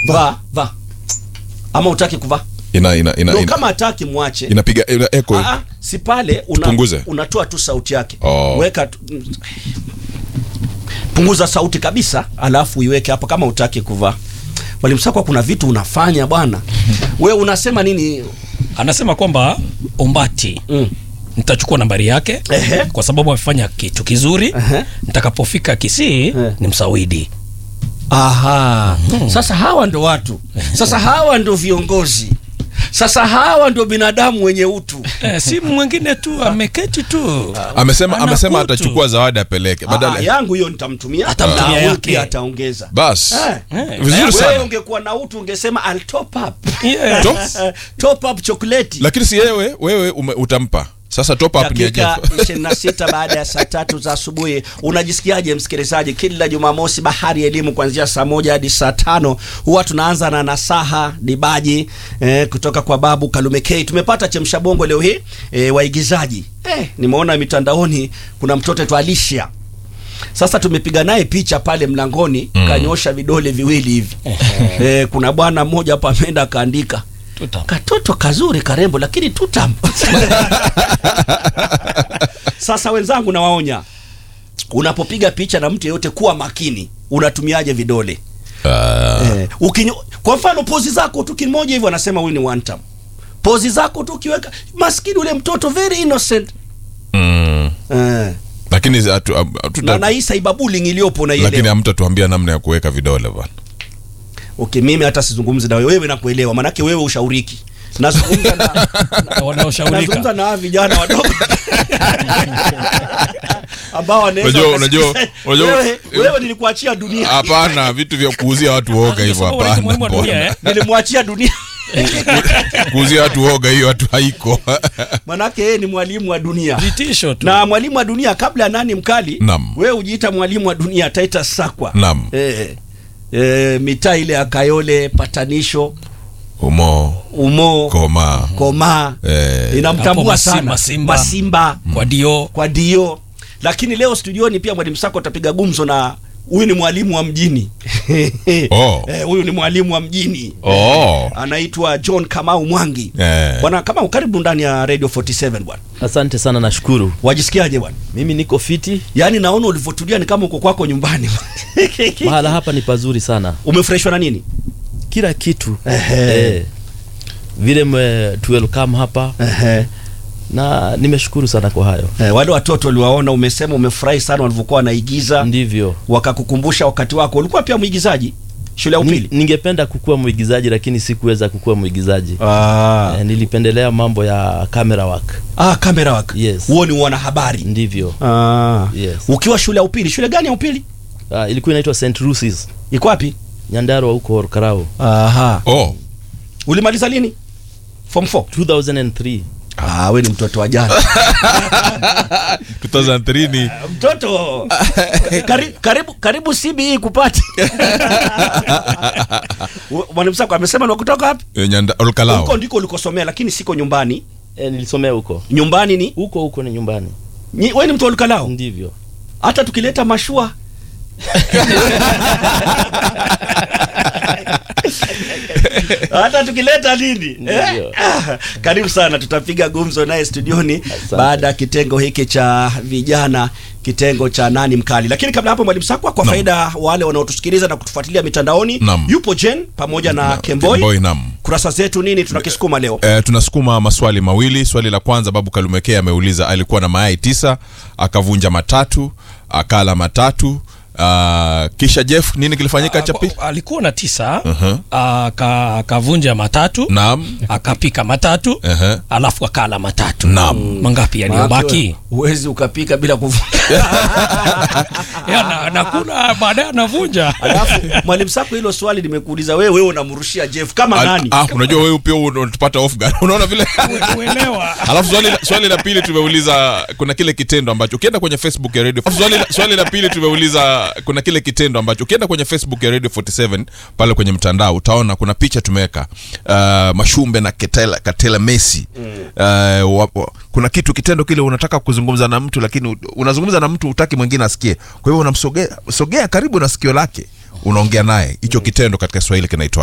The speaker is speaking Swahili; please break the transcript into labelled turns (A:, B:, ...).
A: vaa vaa ama utaki kuvaa
B: ina ina ina,
A: no,
B: ina,
A: kama ataki mwache
B: inapiga ina echo
A: Ah, ah, si pale una,
B: Tupunguze.
A: unatoa tu sauti yake
B: Oh.
A: weka tu, punguza sauti kabisa alafu iweke hapo kama utaki kuvaa mwalimu sakwa kuna vitu unafanya bwana we unasema nini
C: anasema kwamba Ombati
A: mm.
C: nitachukua nambari yake
A: Ehe.
C: kwa sababu amefanya kitu kizuri
A: Ehe.
C: nitakapofika Kisii
A: Eh.
C: ni msawidi
A: aha sasa hawa ndo watu sasa hawa ndo viongozi sasa hawa ndo binadamu wenye utu
C: eh, si mwingine tu ameketi tu
B: amesema
C: Ana
B: amesema
C: kutu.
B: atachukua zawadi apeleke
A: Ah,
B: badala
A: yangu hiyo nitamtumia
C: Atamtumia
A: na huyu
C: yake.
A: pia ataongeza
B: bas
A: Eh.
C: Eh,
B: vizuri
A: wewe
B: sana
A: ungekuwa na utu ungesema I'll top up
C: Yes.
B: Top?
A: top up chokoleti
B: lakini si yewe wewe ume, utampa sasa top up ni ya
A: dakika
B: Jeff
A: 26 baada ya saa tatu za asubuhi unajisikiaje msikilizaji kila jumamosi bahari ya elimu kuanzia saa moja hadi saa tano huwa tunaanza na nasaha dibaji eh, kutoka kwa babu kalume k tumepata chemsha bongo leo hii eh, waigizaji eh, nimeona mitandaoni kuna mtoto tu alicia sasa tumepiga naye picha pale mlangoni mm. kanyosha vidole viwili hivi eh, kuna bwana mmoja hapa ameenda akaandika
C: Tutam.
A: katoto kazuri karembo lakini tutam sasa wenzangu nawaonya unapopiga picha na mtu yeyote kuwa makini unatumiaje vidole
B: Ah,
A: eh, ukinyo, kwa mfano pozi zako tu kimoja hivyo anasema huyu ni one time pozi zako tu ukiweka maskini ule mtoto very innocent
B: mm.
A: eh,
B: lakini hatu- hatuta-
A: na na hii cyberbullying iliyopo na
B: lakini
A: ile
B: hamtatuambia namna ya kuweka vidole bana
A: okay mimi hata sizungumzi na wewe wewe nakuelewa manake wewe ushauriki nazungumza na, nazungumza
C: wanaoshaurika
A: na hawa vijana wadogo ambao wanaweza
B: Unajua-
A: wakasikiza-
B: unajua- unajua-
A: wewe, wewe nilikuachia dunia
B: hapana vitu vya kuuzia watu woga hivyo
C: Sababu wewe ni mwalimu wa
B: hapana
C: dunia, eh?
B: bwana.
A: nilimwachia dunia
B: kuuzia watu woga hiyo watu haiko
A: manake yeye ni mwalimu wa dunia
C: vitisho tu
A: na mwalimu wa dunia kabla ya nani mkali
B: Naam.
A: wewe ujiita mwalimu wa dunia Titus Sakwa
B: Naam.
A: eh, eh, mitaa ile ya Kayole patanisho
B: umo
A: umo
B: koma
A: koma
B: Eh.
A: inamtambua
C: Hapo
A: sana
C: Masimba, Simba.
A: Masimba
C: kwa dio
A: kwa dio lakini leo studioni pia mwalimu Sako atapiga gumzo na huyu ni mwalimu wa mjini
B: Oh.
A: Eh, huyu ni mwalimu wa mjini
B: oh.
A: anaitwa John Kamau Mwangi
B: Eh.
A: bwana Kamau karibu ndani ya Radio 47 bwana
D: Asante sana, nashukuru.
A: wajisikiaje bwana
D: Mimi niko fiti,
A: yaani naona ulivyotulia ni kama uko kwako nyumbani
D: mahala hapa ni pazuri sana,
A: umefurahishwa na nini
D: kila kitu
A: Ehe.
D: eh, vile mwe to welcome hapa
A: Ehe.
D: na nimeshukuru sana kwa hayo.
A: Eh, wale watoto uliwaona umesema umefurahi sana walivyokuwa wanaigiza
D: Ndivyo
A: wakakukumbusha wakati wako ulikuwa pia mwigizaji shule ya
D: Ni-
A: upili
D: ningependa kukuwa mwigizaji lakini sikuweza kukuwa mwigizaji.
A: ah.
D: Eh, nilipendelea mambo ya camera work.
A: ah, kamera wako
D: Yes.
A: huo ni wanahabari
D: Ndivyo
A: ah.
D: Yes.
A: ukiwa shule ya upili shule gani ya upili
D: uh, ilikuwa inaitwa St Lucy's
A: iko wapi
D: Nyandarua huko Karao
A: Aha.
B: oh.
A: ulimaliza lini form 4
D: 2003.
A: ah, we ni mtoto wa jana
B: 2003 ni
A: mtoto Kari, karibu karibu CBE kupata mwalimu Sako amesema ni kutoka wapi
B: eh, nyanda
A: huko
B: olkalao
A: ndiko ulikosomea lakini siko nyumbani
D: Eh, nilisomea huko
A: nyumbani ni
D: huko huko ni nyumbani.
A: Nyi- we ni mtu wa Lukalao
D: Ndivyo
A: hata tukileta mashua hata tukileta nini eh?
D: Ndio.
A: Ah, karibu sana tutapiga gumzo naye studioni
D: Asante.
A: baada ya kitengo hiki cha vijana kitengo cha nani mkali lakini kabla hapo mwalimu sakwa kwa
B: Naam.
A: faida wale wanaotusikiliza na kutufuatilia mitandaoni
B: Naam.
A: yupo jen pamoja na,
B: Na
A: kemboy,
B: Kemboi, naam.
A: kurasa zetu nini tunakisukuma leo
B: Eh, tunasukuma maswali mawili swali la kwanza babu kalumekea ameuliza alikuwa na mayai tisa akavunja matatu akala matatu uh, kisha jeff nini kilifanyika cha pili
C: Ah, alikuwa na tisa
B: Mhm.
C: aka- akavunja matatu
B: naam
C: akapika matatu
B: Ehe.
C: alafu akala matatu
B: Naam.
C: mangapi yaliyobaki
A: huwezi ukapika bila kuvunja
C: Ya, na- nakula baadaye anavunja
A: alafu mwalimu sako hilo swali nimekuuliza wewe wewe unamrushia jeff kama
B: Al-
A: nani
B: ah, unajua wewe pia unatupata off guard unaona vile
C: uelewa
B: alafu swali, la- swali la pili tumeuliza kuna kile kitendo ambacho ukienda kwenye facebook ya radio Alafu swali, la- swali la pili tumeuliza kuna kile kitendo ambacho ukienda kwenye facebook ya radio 47 pale kwenye mtandao utaona kuna picha tumeweka uh, mashumbe na ketela, katela messi uh, wa, wa, kuna kitu kitendo kile unataka kuzungumza na mtu lakini u- unazungumza na mtu utaki mwingine asikie kwa hivyo unamsogea sogea karibu na sikio lake unaongea naye hicho kitendo katika swahili kinaitwa